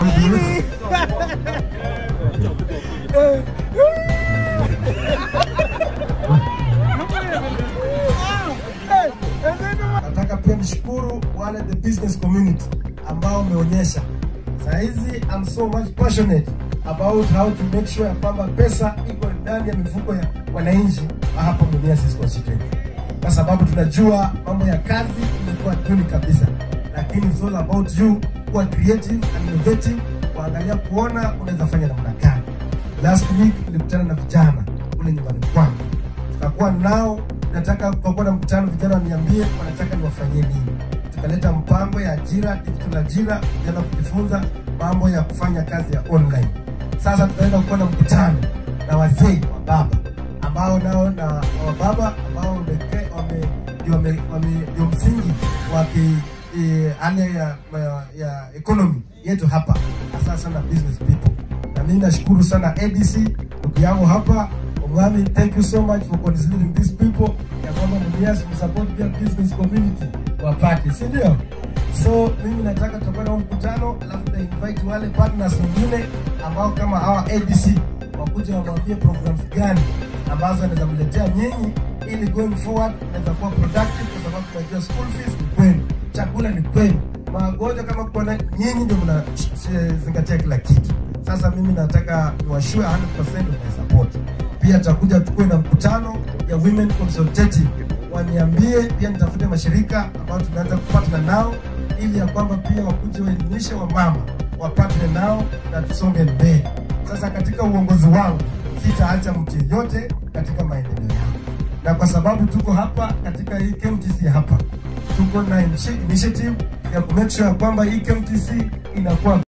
Nataka pia nishukuru wale the business community ambao wameonyesha saa hizi I'm so much passionate about how to make sure ya kwamba pesa iko ndani ya mifuko ya wananchi wa hapa Mumias constituency, kwa sababu tunajua mambo ya kazi imekuwa duni kabisa, lakini it's all about you kuwa creative and innovative, kuangalia kuona unaweza fanya namna gani. Last week nilikutana na vijana kule nyumbani kwangu, tukakuwa nao nataka tukakuwa na mkutano, vijana waniambie wanataka niwafanyie nini. Tukaleta mpango ya ajira, digital ajira, vijana kujifunza mambo ya kufanya kazi ya online. Sasa tunaenda kuwa na mkutano na wazee wa baba ambao nao na wa baba ambao wameke- wame- ndio wame- wame- ndio msingi wa ki- eh, hali ya, ya, ya economy yetu hapa, hasa sana business people. Na mimi nashukuru sana ADC ndugu yangu hapa Omwami, thank you so much for considering these people ya kwamba Mumias msupport pia business community wapate, si ndio? So mimi nataka tutakuwa na huu mkutano, alafu ta invite wale partners wengine ambao kama hawa ADC wakuja wamwambie programs gani ambazo anaweza mletea nyinyi, ili going forward naweza kuwa productive, kwa sababu tunajua school fees ni kwenu, chakula ni kwenu, magonjwa kama kuna nyinyi ndio mnazingatia kila kitu. Sasa mimi nataka niwashue 100% na support. Pia tutakuja tukuwe na mkutano ya women consultative, waniambie pia nitafute mashirika ambayo tunaanza kupatana nao ili ya kwamba pia wakuje waelimishe wamama wapatane nao na tusonge mbele. Sasa katika uongozi wangu sitaacha mtu yeyote katika maendeleo yangu, na kwa sababu tuko hapa katika hii KMTC hapa tuko na initiative ya kumake sure ya kwamba hii KMTC inakuwa